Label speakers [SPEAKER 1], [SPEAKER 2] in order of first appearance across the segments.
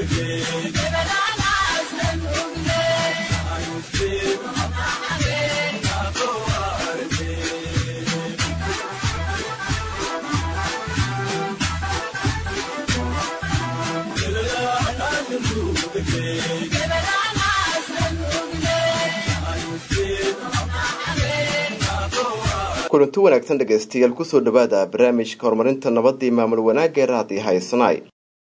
[SPEAKER 1] kulanti wanaagsan dhegaystayaal kusoo dhawaada barnaamijka horumarinta nabadii maamul wanaagga ee raadi haysanaay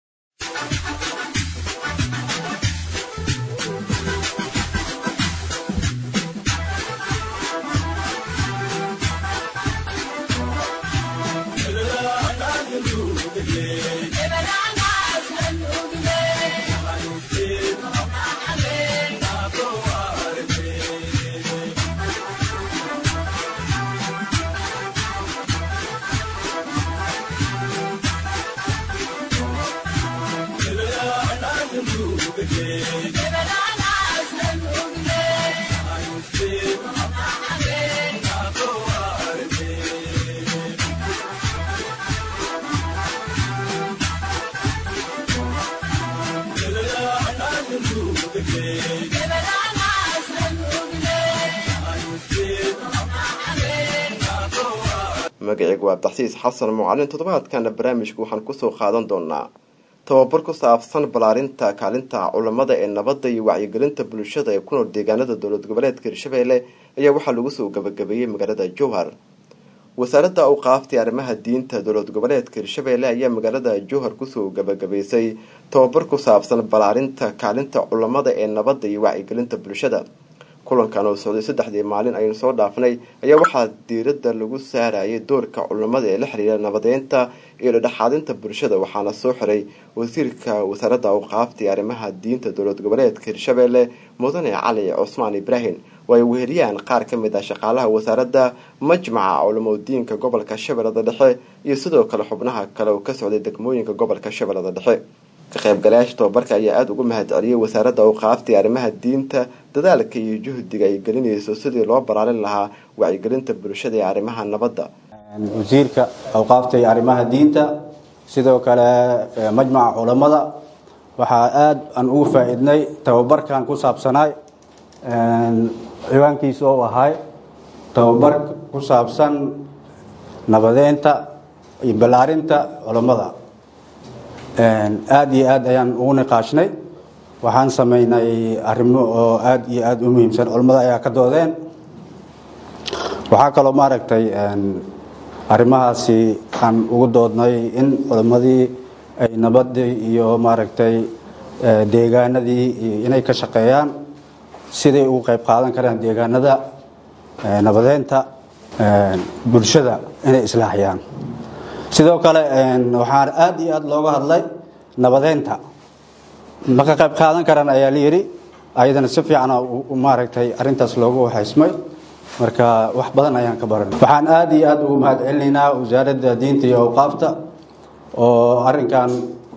[SPEAKER 1] magaceygu waa abdaxsiis xasan mucalin toddobaadkana barnaamijka waxaan kusoo qaadan doonaa tababar ku saabsan ballaarinta kaalinta culamada ee nabadda iyo wacyigelinta bulshada ee ku nool deegaanada dowlad goboleedka hirshabeelle ayaa waxaa lagu soo gabagabeeyey magaalada jowhar wasaaradda awqaaftay arrimaha diinta dowlad goboleedka hirshabeelle ayaa magaalada jowhar kusoo gabagabaysay tababar ku saabsan ballaarinta kaalinta culamada ee nabadda iyo wacyigelinta bulshada kulankan oo socday saddexdii maalin aynu soo dhaafnay ayaa waxaa diiradda lagu saarayay doorka culamada ee la xiriira nabadeynta iyo dhadhexaadinta bulshada waxaana soo xiray wasiirka wasaaradda awqaafta iyo arrimaha diinta dowlad goboleedka hirshabeelle mudane cali cusmaan ibraahim oo ay weheliyaan qaar ka mid ah shaqaalaha wasaaradda majmaca culamodiinka gobolka shabeellada dhexe iyo sidoo kale xubnaha kale oo ka socday degmooyinka gobolka shabeellada dhexe ka qaybgalayaasha tababarka ayaa aada ugu mahad celiyay wasaaradda awqaafta iyo arrimaha diinta dadaalka iyo juhdiga ay gelinayso sidii loo baraalin lahaa wacyigelinta bulshada ee arrimaha nabadda
[SPEAKER 2] wasiirka awqaafta iyo arrimaha diinta sidoo kale majmaca culammada waxaa aada aan ugu faa-iidnay tababarkan ku saabsanaay ciwaankiisa oo ahay tababar ku saabsan nabadeynta iyo ballaarinta culammada aada iyo aad ayaan ugu niqaashnay waxaan sameynay arrimo oo aada iyo aada u muhiimsan culammada ayaa ka doodeen waxaa kaloo maaragtay arrimahaasi aan ugu doodnay in culammadii ay nabadii iyo maaragtay deegaanadii inay ka shaqeeyaan siday ugu qayb qaadan karaan deegaanada nabadeynta bulshada inay islaaxiyaan sidoo kale waxaan aada iyo aada looga hadlay nabadeynta ma ka qayb qaadan karaan ayaa la yidhi ayadana si fiicana maaragtay arintaas loogu waxaysmay marka wax badan ayaan ka baran waxaan aada iyo aada ugu mahad celinaynaa wasaaradda diinta iyo awqaafta oo arinkan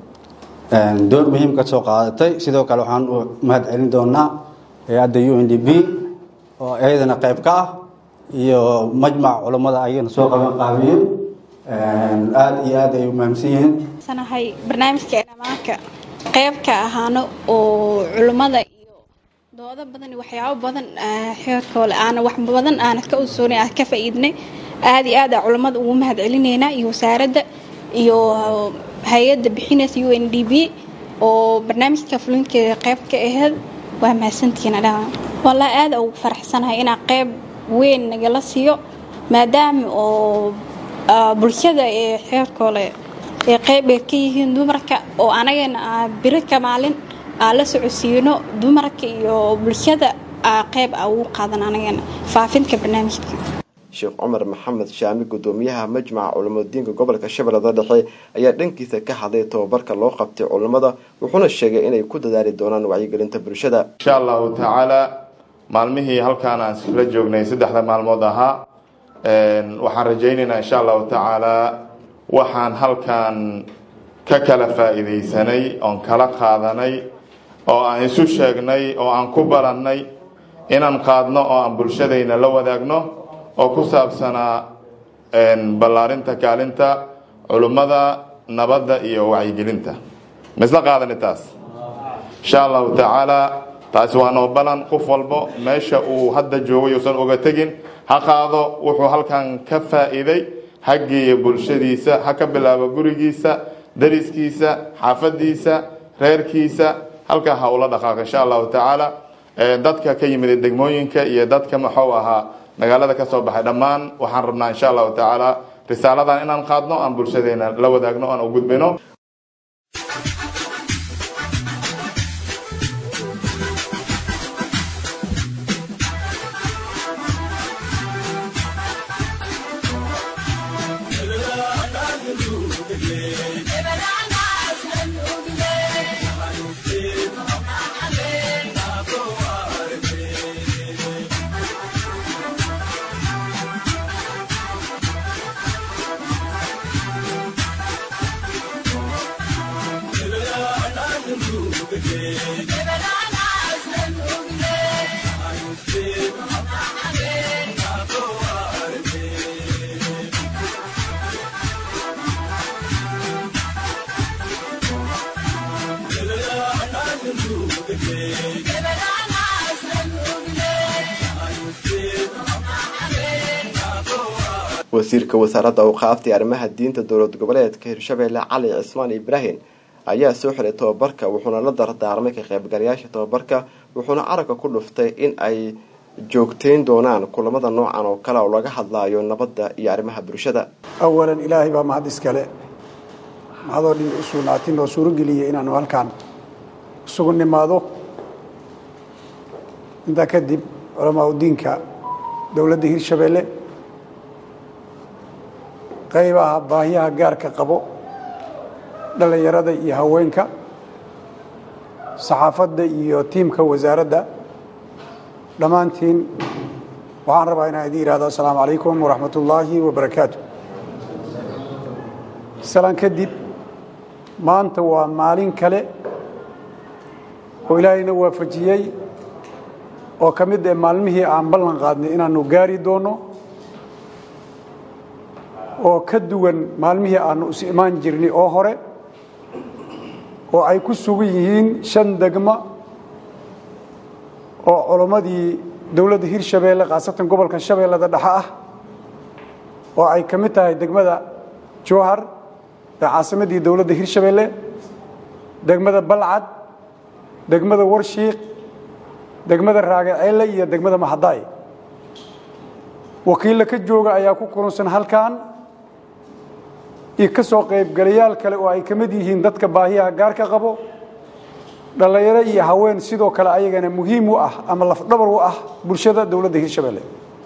[SPEAKER 2] door muhiim ka soo qaadatay sidoo kale waxaan u mahad celin doonaa hay-adda u n d b oo iyadana qayb ka ah iyo majmac culammada ayagana soo qaban qaabiyey aada iyo aad ay u mahamsan yihiin
[SPEAKER 3] sanahay barnaamijka dhamaanka qayb ka ahaano oo culummada iyo doodo badan iyo waxyaabo badan xeerkoole aana wax badan aana ka usoonay aan ka faa-iidnay aada iyo aad a culummada ugu mahad celinaynaa iyo wasaaradda iyo hay-adda bixinaysa u n d b oo barnaamijka fulinkeeda qayb ka aheyd waa mahadsantihiin adhaa wallaahi aada ugu faraxsanahay inaa qayb weyn nagala siiyo maadaama oo bulshada ee xeerkoole ee qayb ay ka yihiin dumarka oo anagana biri ka maalin aan la socodsiino dumarka iyo bulshada qayb a ugu qaadan anagana faafinta barnaamijka
[SPEAKER 1] sheekh cumar maxamed shaami gudoomiyaha majmaca culamadiinka gobolka shabeellada dhexe ayaa dhankiisa ka hadlay tababarka loo qabtay culammada wuxuuna sheegay inay ku dadaali doonaan wacyigelinta bulshada
[SPEAKER 4] insha allahu tacaala maalmihii halkaan aan isla joognay saddexda maalmood ahaa waxaan rajaynaynaa insha allahu tacaala waxaan halkan ka kala faa-iideysanay oon kala qaadanay oo aan isu sheegnay oo aan ku balannay inaan qaadno oo aan bulshadayna la wadaagno oo ku saabsanaa ballaarinta kaalinta culummada nabadda iyo wacyigelinta ma isla qaadani taas insha allahu tacaala taasi waa noo balan qof walbo meesha uu hadda joogay uusan oga tegin ha qaado wuxuu halkan ka faa'iiday ha geeya bulshadiisa ha ka bilaabo gurigiisa dariskiisa xaafadiisa reerkiisa halkaa ha ula dhaqaaqo insha allahu tacaala dadka ka yimid degmooyinka iyo dadka maxuu ahaa magaalada ka soo baxay dhammaan waxaan rabnaa insha allahu tacaala risaaladan inaan qaadno aan bulshadeena la wadaagno aan u gudbino
[SPEAKER 1] wasiirka wasaaradda awqaafta iyo arrimaha diinta dowlad goboleedka hirshabeelle cali cismaan ibraahim ayaa soo xiray tobabarka wuxuuna la dardaarmay ka qaybgalayaasha tobabarka wuxuuna carabka ku dhuftay in ay joogteyn doonaan kulamada noocan oo kale oo laga hadlaayo nabadda iyo arrimaha bulshada
[SPEAKER 5] awalan ilaahay baa mahad iskale mahadoo dhin u sugnaatin oo suurogeliyay inaanu halkaan isugu nimaado intaa kadib culamaa udiinka dowladda hirshabeelle qaybaha baahiyaha gaarka qabo dhallinyarada iyo haweenka saxaafadda iyo tiimka wasaaradda dhammaantiin waxaan rabaa inaan idin ihahdo assalaamu calaykum waraxmat ullaahi wabarakaatu salaan kadib maanta waa maalin kale oo ilaahayna waafajiyey oo ka mid ee maalmihii aan ballan qaadnay inaanu gaari doonno oo ka duwan maalmihii aanu is imaan jirnay oo hore oo ay ku sugan yihiin shan degmo oo culammadii dowladda hirshabeelle khaasatan gobolka shabeellada dhexe ah oo ay ka mid tahay degmada jowhar ee caasimaddii dowladda hirshabeelle degmada balcad degmada warshiiq degmada raagaceelle iyo degmada maxadaay wakiilla ka jooga ayaa ku kulunsan halkan iyo ka soo qaybgalayaal kale oo ay ka mid yihiin dadka baahiyaha gaarka qabo dhallinyaro iyo haween sidoo kale ayagana muhiim u ah ama lafdhabar u ah bulshada dowladda hirshabeelle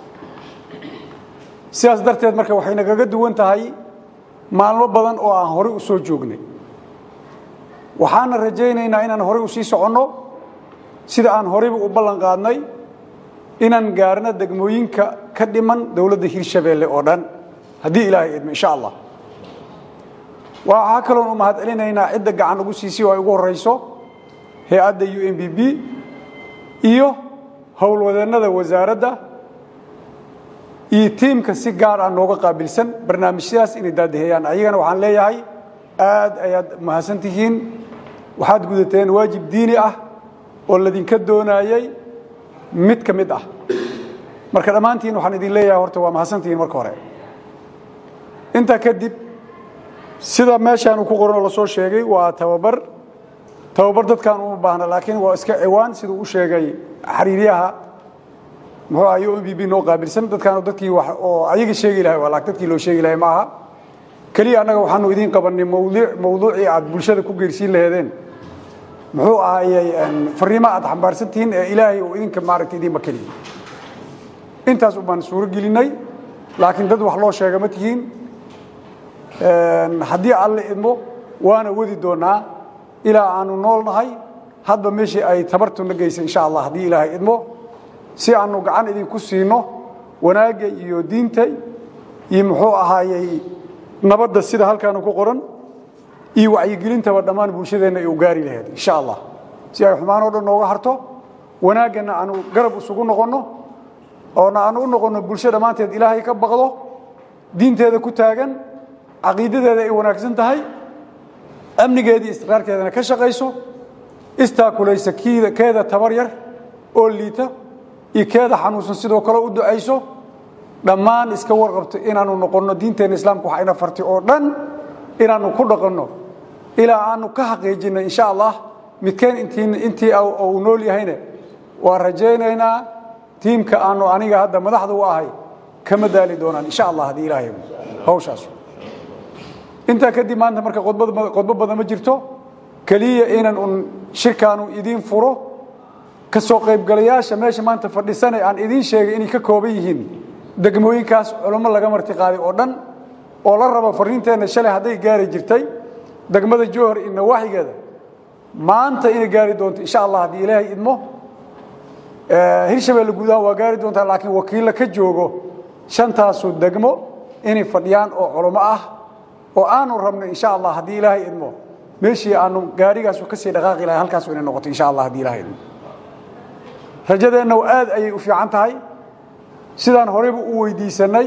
[SPEAKER 5] sidaas darteed marka waxay nagaga duwan tahay maalmo badan oo aan horey u soo joognay waxaana rajaynaynaa inaan horey u sii soconno sida aan horeyba u ballan qaadnay inaan gaarno degmooyinka ka dhiman dowladda hirshabeelle oo dhan haddii ilaahay idmo insha allah waxaa kaloon u mahad celinaynaa cidda gacan ugu siisay oo ay ugu horeyso hay-adda u n b b iyo howlwadeennada wasaaradda iyo tiimka si gaar ah nooga qaabilsan barnaamijyadaas inay daadaheyaan ayagana waxaan leeyahay aad ayaad mahadsan tihiin waxaad gudateen waajib diini ah oo ladinka doonayey mid ka mid ah marka dhammaantiin waxaan idin leeyahay horta waa mahadsantihiin marka hore intaa kadib sida meeshaanu ku qoran oo lasoo sheegay waa tababar tababar dadkaan uma baahna laakiin waa iska ciwaan siduu u sheegay xariiryaha muxuu ahay o m b b noo qaabilsan dadkaan dadkii wax oo ayaga sheegi lahay waa laak dadkii loo sheegi lahay ma aha keliya annaga waxaanu idiin qabanay mawduuc mawduucii aad bulshada ku geersiin laheedeen muxuu ahayey fariimo aad xambaarsan tihiin ee ilaahay uu idinka maaragta idiinba keliyey intaas ubaan suuro gelinay laakiin dad wax loo sheega ma tihiin haddii alle idmo waana wadi doonaa ilaa aanu nool nahay hadba meeshii ay tabartuna geysa insha allah haddii ilaahay idmo si aanu gacan idinku siino wanaagga iyo diinta iyo muxuu ahaayey nabadda sida halkaanu ku qoran iyo wacyigelintaba dhammaan bulshadeenna ay u gaari lahayd insha allah si ay xumaan oo dhan nooga harto wanaaggana aanu garab isugu noqonno oona aanu u noqonno bulsho dhammaanteed ilaahay ka baqdo diinteeda ku taagan caqiidadeeda ay wanaagsan tahay amnigeedii istiqraarkeedana ka shaqayso istaakulaysa kiida keeda tabar yar oo liita iyo keeda xanuunsan sidoo kale u ducayso dhammaan iska warqabto inaanu noqonno diinteenna islaamka waxa ina fartay oo dhan inaanu ku dhaqanno ilaa aanu ka xaqiijinno insha allah midkeen intii uu nool yahayne waan rajaynaynaa tiimka aanu aniga hadda madaxda u ahay kama daali doonaan insha allah haddii ilaahay hawshaas intaa kadib maanta marka qodbo badan ma jirto keliya inan un shirkaanu idiin furo ka soo qaybgalayaasha meesha maanta fadhisanay aan idiin sheegay inay ka kooban yihiin degmooyinkaas culummo laga marti qaaday oo dhan oo la rabo fariinteenna shalay hadday gaari jirtay degmada jowhar iyo nawaaxigeeda maanta inay gaari doonto insha allah haddii ilaahay idmo hirshabeelle gudaha waa gaari doontaa laakiin wakiilla ka joogo shantaasu degmo inay fadhiyaan oo culummo ah oo aanu rabno insha allah haddii ilaahay idmo meeshii aanu gaarigaasu kasii dhaqaaqi lahay halkaasu inay noqoto insha allah haddii ilahay idmo rajadeenna aad ayay u fiican tahay sidaan horeyba u weydiisanay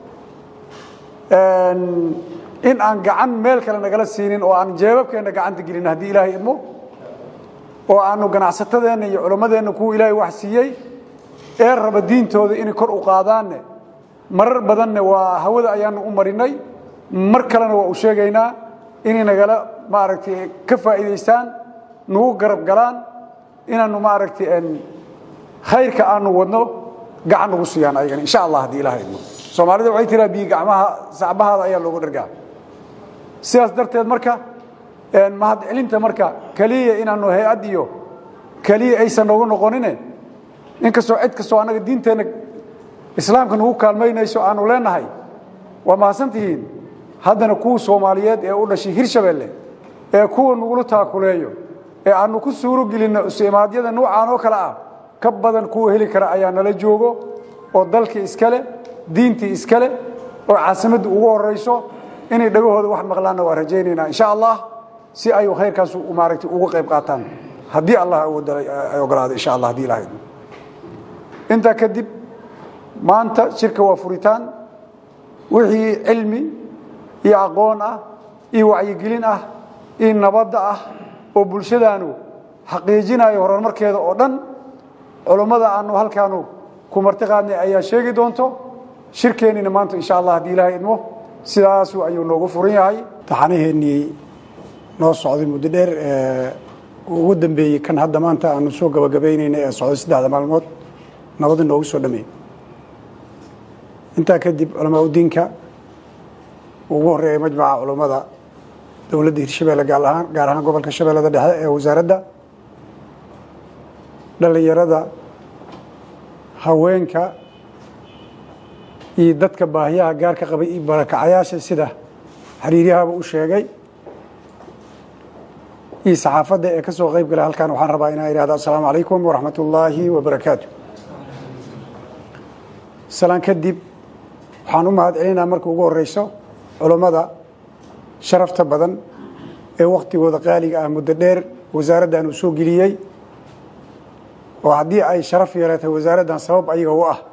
[SPEAKER 5] in aan gacan meel kale nagala siinin oo aan jeebabkeenna gacanta gelin haddii ilaahay idmo oo aanu ganacsatadeenna iyo culammadeenna kuwa ilaahay wax siiyey ee raba diintooda inay kor u qaadaanne marar badanne waa hawada ayaanu u marinay mar kalena waa u sheegaynaa inay nagala maaragtay ka faa'iidaystaan nagu garab galaan inaanu maaragtay khayrka aanu wadno gacan nagu siiyaan ayagana insha allah haddii ilaha idmo soomaalida waxay tiraa biyo gacmaha sacbahaada ayaa loogu dhargaa sidaas darteed marka mahadcelinta marka keliya inaanu hay-ad iyo keliya aysan noogu noqonine inkastoo cid kastoo annaga diinteenna islaamka nagu kaalmaynayso aanu leenahay waa mahadsantihiin haddana kuwa soomaaliyeed ee u dhashay hirshabeelle ee kuwa nagula taakuleeyo ee aanu ku suuro gelinno isimaadyada nuucaan oo kale ah ka badan kuwa heli kara ayaa nala joogo oo dalkii iskale diintii iskale oo caasimadda ugu horayso inay dhagahooda wax maqlaanna waa rajaynaynaa insha allah si ay khayrkaas maaragtay uga qayb qaataan haddii allah ay ogolaado insha allah haddii ilahay intaa kadib maanta shirka waa furitaan wixii cilmi iyo aqoon ah iyo wacyigelin ah iyo nabadda ah oo bulshadaanu xaqiijinayo horumarkeeda oo dhan culummada aanu halkaanu ku marti qaadnay ayaa sheegi doonto shirkeennina maanta insha allah haddii ilaahay idmo sidaasu ayuu noogu furan yahay taxanaheennii noo socday muddo dheer ugu dambeeyey kan hadda maanta aanu soo gabagabaynayna ee socday saddexda maalmood nabadda noogu soo dhameeyey intaa kadib culamaa udiinka ugu horeeya majmaca culummada dowladda hirshabeelle gaar ahaan gaar ahaan gobolka shabeellada dhexe ee wasaaradda dhallinyarada haweenka iyo dadka baahiyaha gaarka qabay iyo barakacayaasha sida xiriiryahaba u sheegay iyo saxaafadda ee ka soo qayb galay halkan waxaan rabaa inaan ihahdo assalaamu calaykum waraxmat ullaahi wabarakaatu salaan kadib waxaan u mahad celinaa marka ugu horeyso culummada sharafta badan ee wakhtigooda qaaliga ah muddo dheer wasaaraddan uu soo geliyey oo haddii ay sharaf yeelatay wasaaraddan sabab ayaga u ah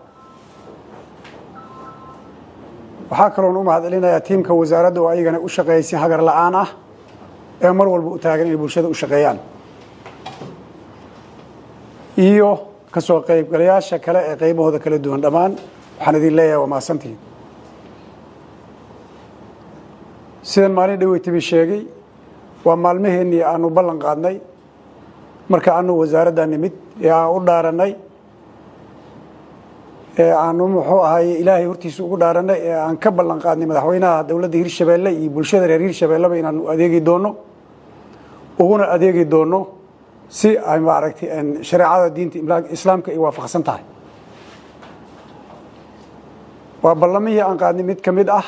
[SPEAKER 5] waxaa kaloon u mahad celinayaa tiimka wasaaradda oo ayagana u shaqeeyay si hagar la'aan ah ee mar walba u taagan inay bulshada u shaqeeyaan iyo ka soo qaybgalayaasha kale ee qaybahooda kala duwan dhammaan waxaan idin leeyahay waa mahadsantihiin sidan maalin dhaweytibi sheegay waa maalmaheennii aanu ballan qaadnay marka aanu wasaaradda nimid ee aan u dhaarannay ee aanu muxuu ahaye ilaahay hortiisa ugu dhaarannay ee aan ka ballan qaadnay madaxweynaha dowladda hirshabeelle iyo bulshada reer hirshabeelleba inaanu adeegi doonno uguna adeegi doonno si ay maaragtay shareecada diinta islaamka ay waafaqsan tahay waa ballamihii aan qaadnay mid ka mid ah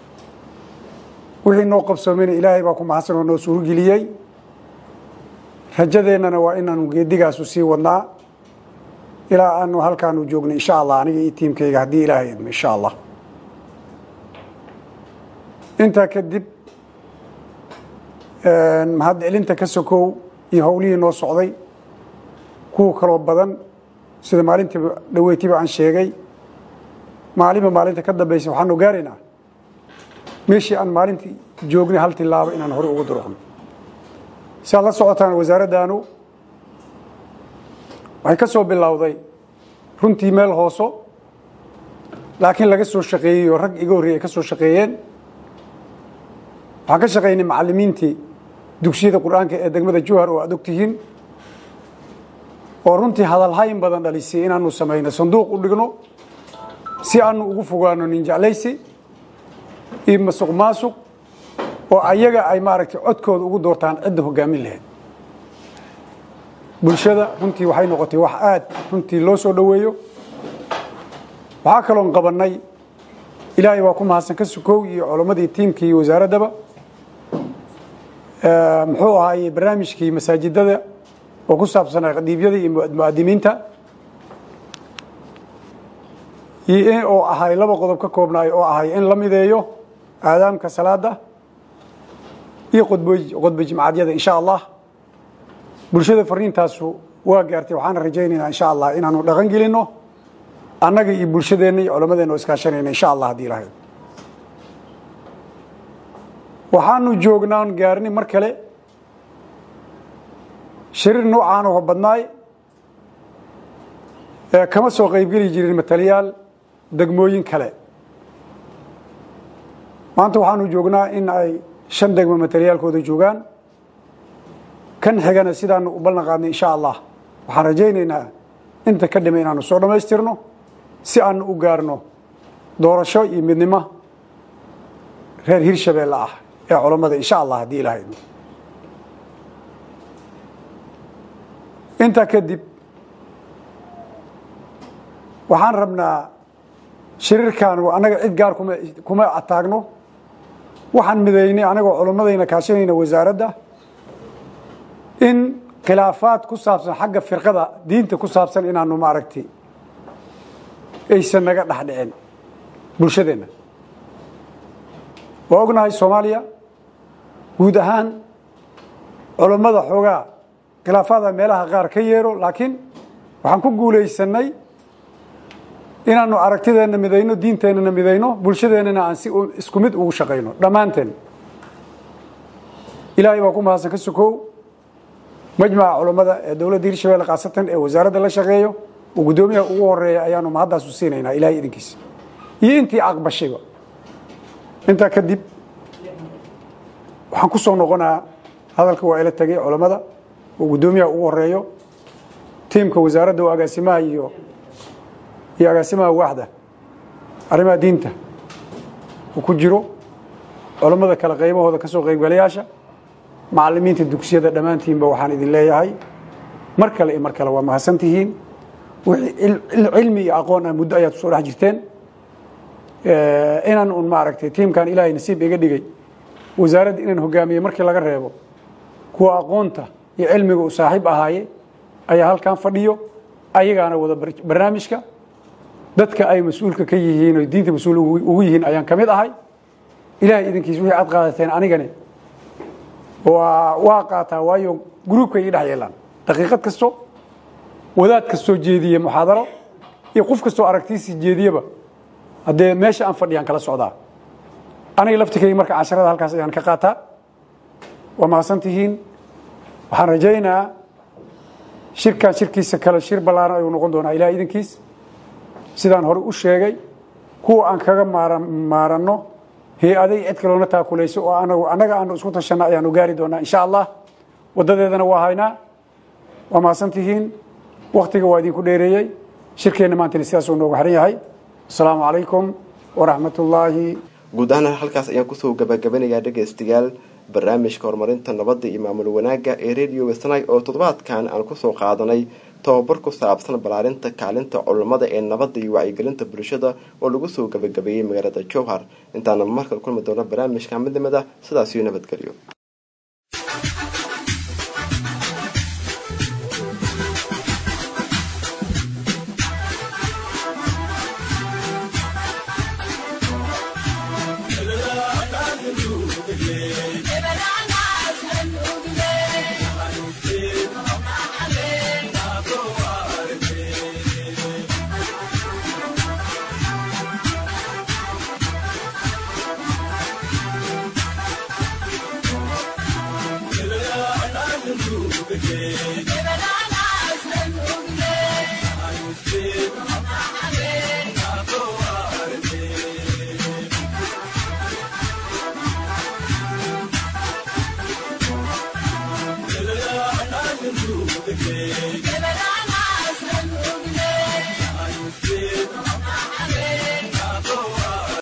[SPEAKER 5] wixii noo qabsoomeyna ilaahay baa ku mahadsan oo noo suurogeliyey rajadeennana waa inaanu geedigaasu sii wadnaa ilaa aanu halkaanu joogno insha allah aniga iyo tiimkayga haddii ilaahay idmo insha allah intaa kadib mahad celinta ka sokow iyo howlihii noo socday kuwa kaloo badan sida maalintii dhaweytiba aan sheegay maalinba maalinta ka dambaysa waxaanu gaaraynaa meeshii aan maalintii joognay hal tilaabo inaan hore ugu duruqno si aad la socotaan wasaaraddaanu waxay ka soo bilowday runtii meel hooso laakiin laga soo shaqeeyey oo rag iga horreyey ay ka soo shaqeeyeen waxaan ka shaqaynay macallimiintii dugsiyada qur-aanka ee degmada jowhar oo aad og tihiin oo runtii hadalhayn badan dhalisay inaanu samayno sanduuq u dhigno si aanu ugu fogaano ninjeclaysi iyo masuq maasuq oo ayaga ay maaragtay codkooda ugu doortaan cidda hogaamin lahayd bulshada runtii waxay noqotay wax aad runtii loo soo dhoweeyo waxaa kaloon qabannay ilaahay waa ku mahadsan ka sukow iyo culammadii tiimkii iyo wasaaraddaba muxuu ahaaye barnaamijkii masaajidada oo ku saabsanaa qadiibyada iyo mu'adimiinta iyo oo ahay laba qodob ka koobnaay oo ahay in la mideeyo aadaamka salaada iyo qodba jimcadyada insha allah bulshada fariintaasu waa gaartay waxaana rajaynaynaa insha allah inaanu dhaqan gelinno annaga iyo bulshadeenna iyo culammadeenna oo iskaashanayna insha allah haddii ilahay waxaanu joognaan gaarni mar kale shariir noocaan oo badnaay ee kama soo qaybgeli jirin mataliyaal degmooyin kale maanta waxaanu joognaa in ay shan degmo mataliyaalkooda joogaan kan xigana sidaanu u ballan qaadnay insha allah waxaan rajaynaynaa inta ka dhima inaanu soo dhammaystirno si aanu u gaarno doorasho iyo midnimo reer hirshabeelle ah ee culammada insha allah haddii ilahay intaa kadib waxaan rabnaa shiriirkan annaga cid gaar kuma kuma ataagno waxaan midaynay anagoo culammadayna kaashanayna wasaaradda in khilaafaad ku saabsan xagga firqada diinta ku saabsan inaanu maaragtay aysan naga dhex dhicin bulshadeenna waa ognahay soomaaliya guud ahaan culammada xoogaa khilaafaada meelaha qaar ka yeero laakiin waxaan ku guulaysanay inaanu aragtideenna midayno diinteennana midayno bulshadeennana aan si isku mid ugu shaqayno dhammaanteen ilaahay baa ku mahadsan ka sukow majmaca culammada ee dowladda hirshabelle khaasatan ee wasaaradda la shaqeeyo oo guddoomiyaha ugu horeeya ayaanu mahaddaasu siinaynaa ilahay idinkiisa iyo intii aqbashayba intaa kadib waxaan ku soo noqonaa hadalka waa ila tegay culammada oo guddoomiyaha ugu horeeyo tiimka wasaaradda oo agaasimaha iyo iyo agaasimaha waaxda arrimaha diinta uu ku jiro culammada kale qaybahooda ka soo qaybgalayaasha macallimiinta dugsiyada dhammaantiinba waxaan idin leeyahay mar kale iyo mar kale waa mahadsan tihiin cilmi iyo aqoon ah muddo ayaad kusoo dhex jirteen inaan un maaragtay tiimkan ilaahay nasiib iga dhigay wasaaradda inaan hogaamiye markii laga reebo kuwa aqoonta iyo cilmiga uu saaxiib ahaaye ayaa halkan fadhiyo ayagaana wada barnaamijka dadka ay mas-uulka ka yihiin o diinta mas-uul ugu yihiin ayaan ka mid ahay ilahay idinkiis wixii aad qaadateen anigani waa qaataa waayo gruubka ii dhex yeelaan daqiiqad kasto wadaad kastoo jeediye muxaadaro iyo qof kastoo aragtiisii jeediyeba haddee meesha aan fadhiyaan kala socdaa aniga laftikayga marka casharada halkaas ayaan ka qaataa waa mahadsan tihiin waxaan rajaynaa shirkan shirkiisa kale shir ballaaran ayuu noqon doonaa ilahay idinkiis sidaan hore u sheegay kuwa aan kaga maaranno hay-aday cid kaloona taakulayso oo anagu annaga aanu isku tashanna ayaanu gaari doonaa insha allah waddadeedana waa haynaa waa mahadsan tihiin waktiga waa idinku dheereeyey shirkeenna maantana sidaasuu noogu xiran yahay asalaamu calaykum waraxmat ullaahi
[SPEAKER 1] guud ahaan halkaas ayaan kusoo gabagabanayaa dhegaystayaal barnaamijka horumarinta nabadda iyo maamul wanaagga ee radio wesnay oo toddobaadkan aan kusoo qaadanay tobabar ku saabsan ballaarinta kaalinta culammada ee nabadda iyo wacyigelinta bulshada oo lagu soo gabagabeeyey magaalada jowhar intaana markale kulmi doona barnaamijka midnimada sidaasiyo nabadgelyo
[SPEAKER 6] Give it on us and Thank you.